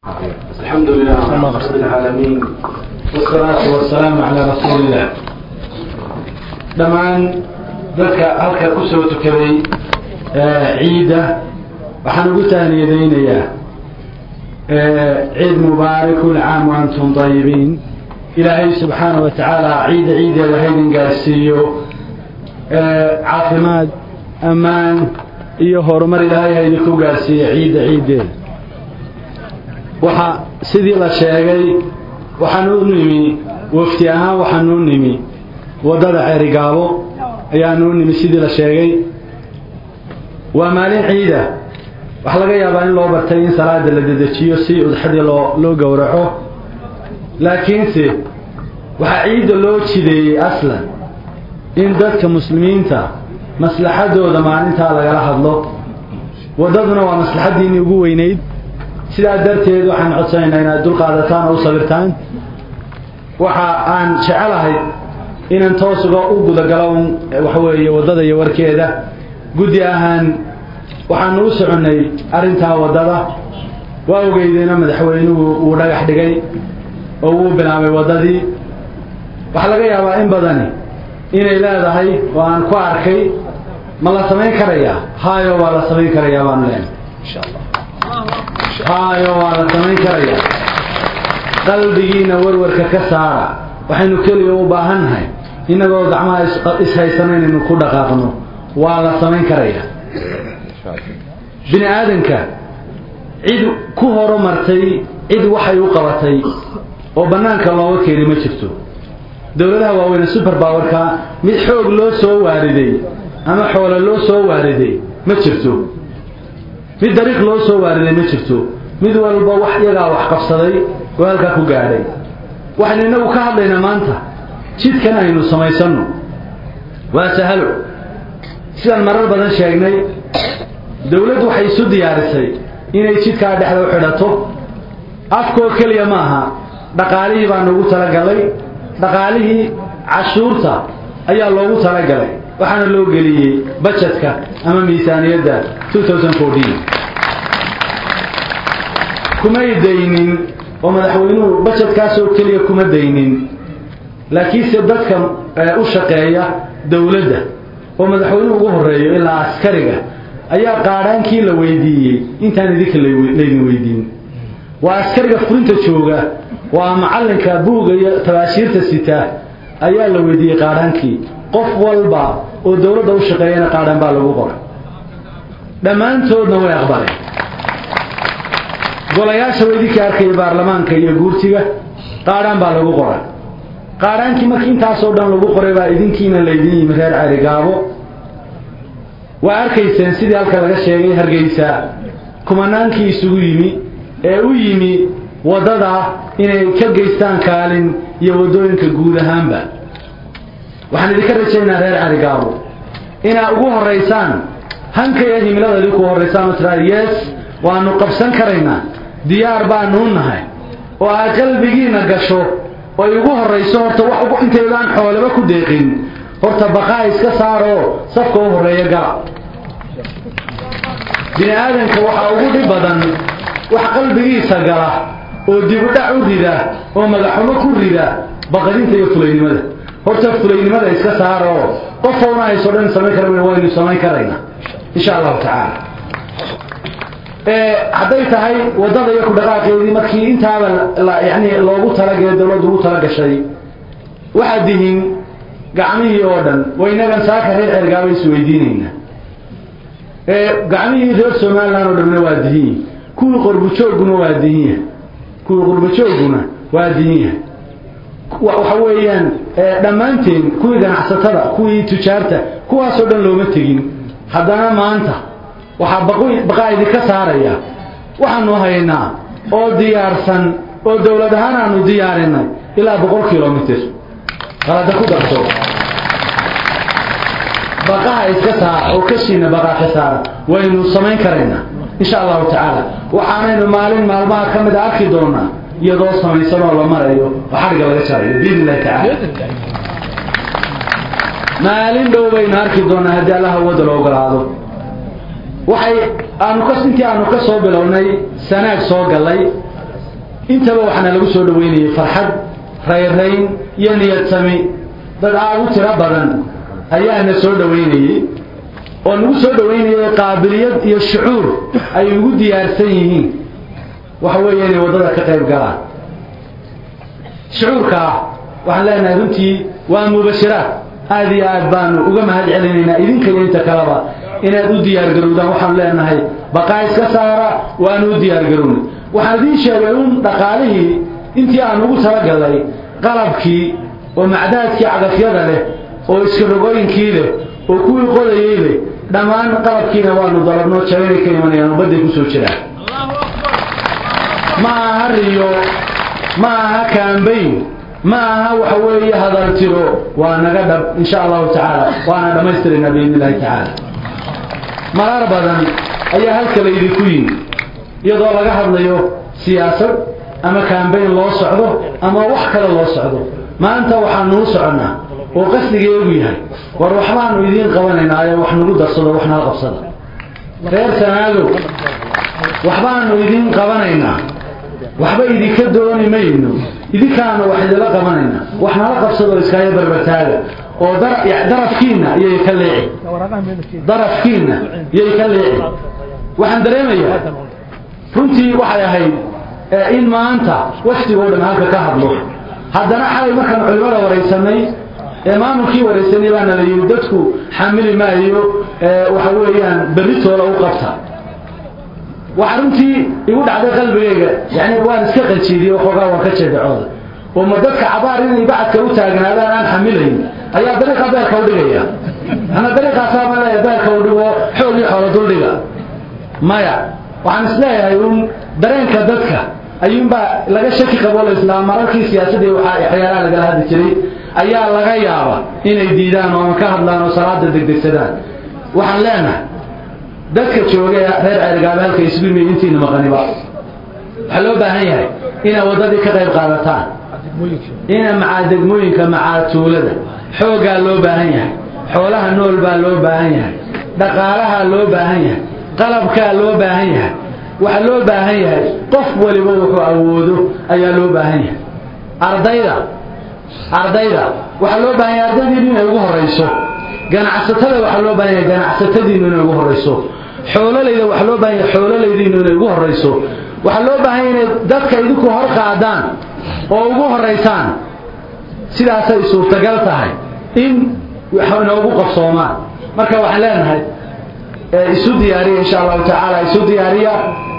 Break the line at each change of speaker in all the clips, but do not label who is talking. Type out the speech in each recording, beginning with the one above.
الحمد لله رب العالمين والصلاة والسلام على رسول الله dhammaan dadka halka ku soo tukaday ciidda waxaan ugu tahniyadaynayaa ciid mubaarak kul caam wa antum dayibiin ilaahay subxaana wa tacaala ciidda ciideeda haydin gaarsiiyo caafimaad ammaan iyo horumar ilaahay haydinku gaarsiiyo ciidda ciiddeeda waxa sidii la sheegay waxaan u nimi wafti ahaan waxaan u nimi waddada ceerigaabo ayaan u nimi sidii la sheegay waa maalin ciida waxaa laga yaabaa in loo bartay in salaada la dedejiyo si udxadii loo loo gowraco laakiinse waxaa ciidda loo jideeyey aslan in dadka muslimiinta maslaxadooda maalintaa lagala hadlo waddaduna waa maslaxaddiinii ugu weynayd sidaa darteed waxaan codsanaynaa inaad dulqaadataan oo u sabirtaan waxa aan jecelahay inaan toos uga u gudagalo waxa weeye waddada iyo warkeeda guddi ahaan waxaanu u soconnay arrintaa waddada waa ogeydeena madaxweynuhu uu dhagax dhigay oo uu bilaabay waddadii waxaa laga yaabaa in badani inay leedahay oo aan ku arkay ma la samayn karayaa haayo waa la samayn karayaa baanu leenahay insha allah haayo waa la samayn karayaa qalbigiina warwarka ka saara waxaynu keliya u baahannahay innagoo gacmaha ishaysano inaynu ku dhaqaaqno waa la samayn karayaa bini aadanka cid ku horumartay cid waxay u qabatay oo bannaanka looga keeni ma jirto dowladaha waaweyne super powerka mid xoog loo soo waariday ama xoolo loo soo waariday ma jirto mid dariiq loo soo waariday ma jirto mid walba wax iyagaa wax qabsaday oo halkaa ku gaadhay waxaynu innagu ka hadlaynaa maanta jidkan aynu samaysanno waa sahalo sidaan marar badan sheegnay dowladdu waxay isu diyaarisay inay jidkaa dhexda u xidhato afkoo keliya ma aha dhaqaalihii baa noogu talagalay dhaqaalihii cashuurta ayaa loogu talagalay waxaana loo geliyey bajetka ama miisaaniyadda kumay daynin oo madaxweynuhu bajetkaasoo keliya kuma daynin laakiinse dadka u shaqeeya dowladda oo madaxweynuhu ugu horeeyo ilaa askariga ayaa qaadhaankii la weydiiyey intaan idinka laydin weydiin waa askariga furinta jooga waa macallinka buuga iyo tabaashiirta sita ayaa la weydiiyey qaadhaankii qof walba oo dowladda u shaqeeyana qaadhaan baa lagu qoray dhammaantoodna way aqbaleen golayaasha weydinka arkaya baarlamaanka iyo guurtiga qaadhaan baa lagu qoray qaadhaankii markii intaasoo dhan lagu qoray baa idinkiina laydin yimi reer carigaabo waa arkayseen sidii halka laga sheegay hargeysa kumanaankii isugu yimi ee u yimi waddada inay ka geystaan kaalin iyo waddooyinka guud ahaanba waxaan idinka rajaynaa reer carigaabo inaad ugu horaysaan hankaya himilada idinku horaysaan oo tiraa yes waanu qabsan karaynaa diyaar baanuu nahay oo aad qalbigiina gasho oy ugu horrayso horta wax intaydaan xoolaba ku deeqin horta baqaa iska saaroo safka u horreeya gala bini aadanka waxaa ugu dhib badan wax qalbigiisa gala oo dibudhac u rida oo magaxumo ku rida baqadinta iyo fulaynimada horta fulaynimada iska saaroo qofowna hayso dhan samayn kara waynu samayn karaynaa insha allahu tacaala hadday tahay waddada iyo ku dhaqaaqeedii markii intaaba yani loogu talagee dowladdu ugu talagashay waxaad dihiin gacmihii oo dhan waynagan saaka reer cergaaba isweydiinaynaa gacmihii reer somalilan oo dhanna waa dihiin kuwii qorbujoogguna waa dihinya kuwii qorbujoogguna waa dihinya waxa weeyaan dhammaanteen kuwii ganacsatada kuwii tujaarta kuwaasoo dhan looma tegin haddana maanta waxaa baqaa idinka saaraya waxaanu haynaa oo diyaarsan oo dowlad ahaan aanu diyaarinay ilaa boqol kilomitr qalada ku darto baqaha iska saara oo kashiina baqaa ka saara waynu samayn karaynaa insha allahu tacaala waxaanaynu maalin maalmaha ka mida arki doonaa iyadoo samaysan oo la marayo oo xadhigga laga jarayo biidn illahi tacaala maalin dhow baynu arki doonaa haddii allaha wadda la ogolaado waxay aanu ka intii aanu ka soo bilownay sanaag soo gallay intaba waxaana lagu soo dhoweynayay farxad rayrayn iyo niyad sami dad aad u tiro badan ayaana soo dhoweynayey oo nagu soo dhoweynayay qaabiliyad iyo shucuur ay ugu diyaarsan yihiin waxa weeye inay waddada ka qayb galaan shucuurkaa waxaan leenahay runtii waa mubashiraad aada iyo aad baanu uga mahad celinaynaa idinka iyo inta kaleba inaad u diyaargarowdaan waxaanu leenahay baqaa iska saara waanu u diyaargarownay waxaan idiin sheegay un dhaqaalihii intii aan ugu talagallay qalabkii oo macdaadkii cagafyada leh oo iskarogooyinkii leh oo kuwii qodayey leh dhammaan qalabkiina waanu dalabnoo jabanay ka imanayaan ummadday ku soo jiraan ma aha riyo ma aha kaambayn ma aha waxa weeye hadaltiro waa naga dhab insha allahu tacaala waana dhammaystiraynaa biidni illahi tacaala marar badan ayaa halka laydinku yimi iyadoo laga hadlayo siyaasad ama kaambayn loo socdo ama wax kale loo socdo maanta waxaanuu soconnaa oo qasdigeegu yahay war waxbaanu idiin qabanaynaa ee wax nagu darsado wax nala qabsada reer sanaadow waxbaanu idiin qabanaynaa waxba idinka dooni mayno idinkaana wax idila qabanaynaa wax nala qabsadoo iskaayo barbartaaga oo darafkiinna iyay ka leeci darafkiinna iyay ka leeci waxaan dareemayaa runtii waxay ahayd in maanta waftigoo dhan halka ka hadlo haddana xalay markaan culimada waraysanay ee maamulkii waraysanay baana la yidhi dadku xamili maayo waxa weeyaan berritooda u qabta waxa runtii igu dhacday qalbigayga yani waan iska qajiidiyey waxoogaa waan ka jeedacooda oo ma dadka cabaar inay bacadka u taagnaadaan aan xamilayn ayaa dariiqa beerka u dhigaya ana dariiqaasaa ma leeya beerka u dhigo xoog iyo xoolo duldhiga maya waxaan isleeyahay un dareenka dadka ayuunbaa laga shaki qaboo la islaam mararkii siyaasadii waxyaalaha lagala hadli jiray ayaa laga yaaba inay diidaan oo ama ka hadlaan oo salaada degdegsadaan waxaan leenahay dadka jooga reer ceergaabe halka isbimi intiina maqaniba waxaa loo baahan yahay inaad waddadii ka qayb qaadataan ina macaa degmooyinka macaa tuulada xooggaa loo baahan yahay xoolaha nool baa loo baahan yahay dhaqaalahaa loo baahan yahay qalabkaa loo baahan yahay waxaa loo baahan yahay qof waliba wuxuu awoodo ayaa loo baahan yahay ardayda ardayda waxaa loo baahan yahay ardaydiinu inay ugu horayso ganacsatada waxaa loo baahan yahay ganacsatadiinu inay ugu horayso xoololayda waxaa loo baahan yahay xoololaydiinu inay ugu horayso waxaa loo baahan yahay inay dadka idinku hor qaadaan oo ugu horaysaan sidaasay suurtagal tahay in inoogu qabsoomaan marka waxaan leenahay isu diyaariya insha allahu tacaala isu diyaariya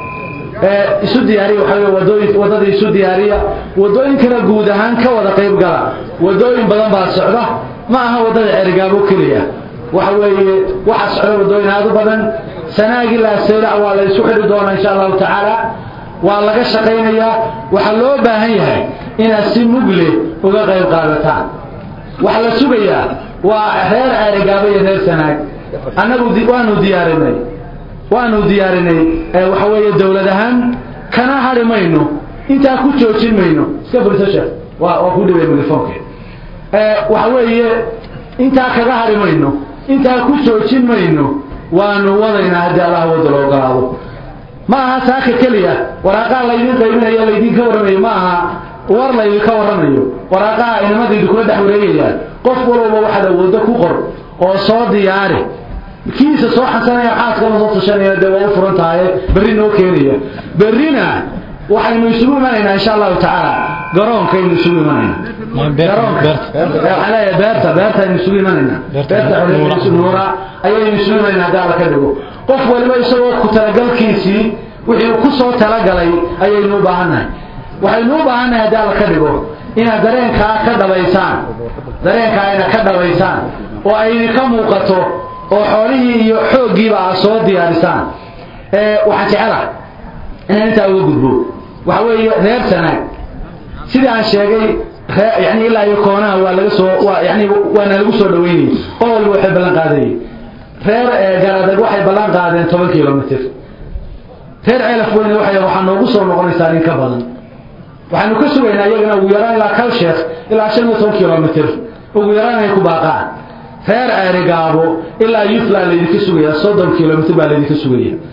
isu diyaariya waxa wey wadooyin waddada isu diyaariya waddooyinkana guud ahaan ka wada qayb gala waddooyin badan baa socda ma aha waddada cerigaabo keliya waxa weeye waxaa socda waddooyin aad u badan sanaagi laaseylac waa la isu xidhi doonaa insha allahu tacaala waa laga shaqaynayaa waxaa loo baahan yahay inaad si mugle uga qayb qaadataan waxaa la sugayaa waa reer ceerigaabo iyo reer sanaag annagu waanu diyaarinay waanu diyaarinay waxa weeye dowlad ahaan kana hadhi mayno intaa ku joojin mayno iska furiso sheekh waa waa ku dhibay telefoonke waxa weeye intaa kaga hadhi mayno intaa ku joojin mayno waanu wadaynaa haddii allah wada la ogolaado ma aha saaka keliya waraaqaha laydin qaybinayo laydinka warramayo ma aha war laydinka warramayo waraaqaha inamadaydu kula dhex wareegayaan qof walba waxaad awooddo ku qor oo soo diyaari kiisa soo xasanaya xaaskama soo tashanaya dee waa u furan tahay berri noo keenaya berrina waxaynu isugu imanaynaa insha allahu tacaala garoonkaynu isugu imanayna garoonka waxaan leeyahay beerta beertaynu isugu imanaynaa beerta nuura ayaynu isugu imanayna haddii alla ka dhigo qof waliba isagoo ku talagalkiisii wixii ku soo talagalay ayaynu u baahannahay waxaynu u baahannahay haddii alla ka dhigo inaad dareenkaa ka dhabaysaan dareenkaa inaad ka dhabaysaan oo aydinka muuqato oo xoolihii iyo xooggiiba aad soo diyaarisaan waxaan jecelahay inaan intaa uga gudbo waxa weeye reer sanaag sidii aan sheegay yani ilaa iyo koonaha waa laga soo waa yani waana lagu soo dhaweynayay qol walba waxay ballan qaadayay reer garadag waxay ballan qaadeen toban kilomitr reer ceelaf weyne waxay waxaa noogu soo noqonaysaa in ka badan waxaanu ka sugaynaa iyagana ugu yaraan ilaa kal sheekh ilaa shan iyo toban kilomitr ugu yaraan inay ku baaqaan reer ceerigaabo ilaa yufla laydinka sugaya soddon kilomitr baa laydinka sugaya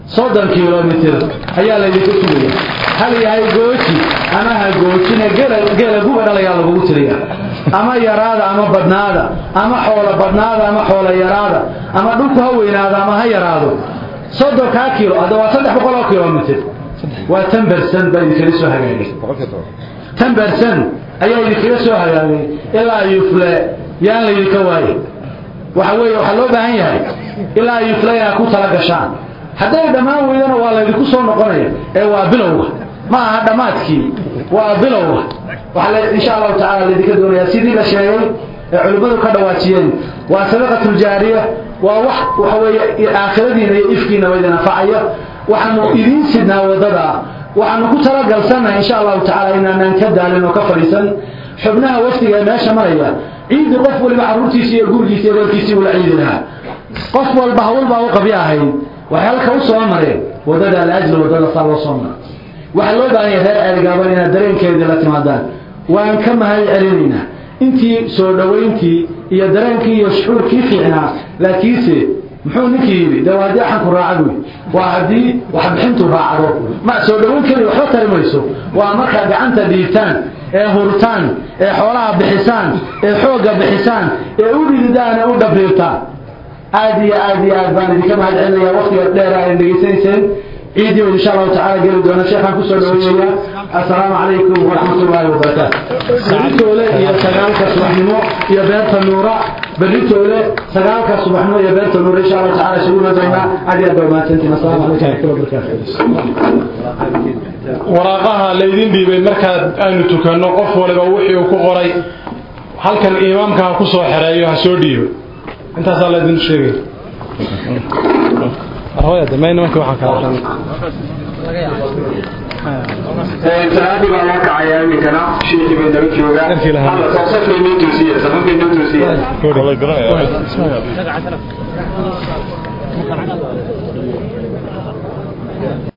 soddon kilomitir ayaa laydinka sugaya hal yahay gooji ama ha goojina geela guba dhalayaa lagugu tiriya ama yaraada ama badnaada ama xoolo badnaada ama xoolo yaraada ama dhulku ha weynaado ama ha yaraado soddonkaa kilo hadda waa saddex boqol oo kilomitir waa tan bersan baa idinkaga soo hagaagay tan bersan ayaa idinkaga soo hagaagay ilaa yufle yaan laydinka waaye waxa weeye waxaa loo baahan yahay ilaa yufle inaad ku tala gashaan hadday dhammaan weydana waa laydinku soo noqonaya ee waa bilowga ma aha dhammaadkii waa bilowga waxaa insha allahu tacala laydinka doonayaa sidii la sheegay ee culimmadu ka dhawaajiyeen waa sadaqatuljaariya waa wax waxa weeye aakhiradiina iyo ifkiinaba idin anfacaya waxaanu idiin sidnaa waddada waxaanu ku talagalsannahay insha allahu tacala inaanaan ka daalin oo ka fadhiisan xubnaha wafdiga ee meesha maraya ciidi qof waliba carruurtiisi iyo gurigiisa iyo reerkiisii ula ciidi lahaa qof walba hawlbaa u qabyo ahayd waxay halka u soo mareen waddada alaajli waddada saa loo soo mara waxaa loo baahan yahay reer ceelgaaban inaad dareenkeedii la timaadaan waan ka mahad celinaynaa intii soo dhowayntii iyo dareenkii iyo shucuurkii fiicnaa laakiinse muxuu ninkii yidhi dee waa haddii axanku raaca buy waa haddii waxbixintu raacdo ma soo dhowayn keliya waxba tari mayso waa markaa gacanta dhiibtaan ee hurtaan ee xoolaha bixisaan ee xoogga bixisaan ee u dhididaan ee u dhabriirtaan aad iyo aad iyo aad baan idinka mahad celinaya waqtiga dheer ay dhegaysanayseen ciidii insha allahu tacaala geli doona sheekhaan kusoo dhaweynaya assalaamu calaykum waraxmat ullaahi wabarakaatu beritoole iyo sagaalka subaxnimo iyo beerta nuura beritoole sagaalka subaxnimo iyo beerta nuura insha allahu tacala isugu imadoonaa aad iyo aad baa mahadsantiin assalaamu calaykum waraxmatullahi wabarakaatu
waraaqaha laydin dhiibay markaad aynu tukanno qof waliba wixii uu ku qoray halkan imaamka ha ku soo xereeyo ha soo dhiibo intaasaa laydin sheegay
salaadii baa loo kacayaa iminkana shiikii bay nala joogaan alla safkay noo toosiye safafkay noo toosiye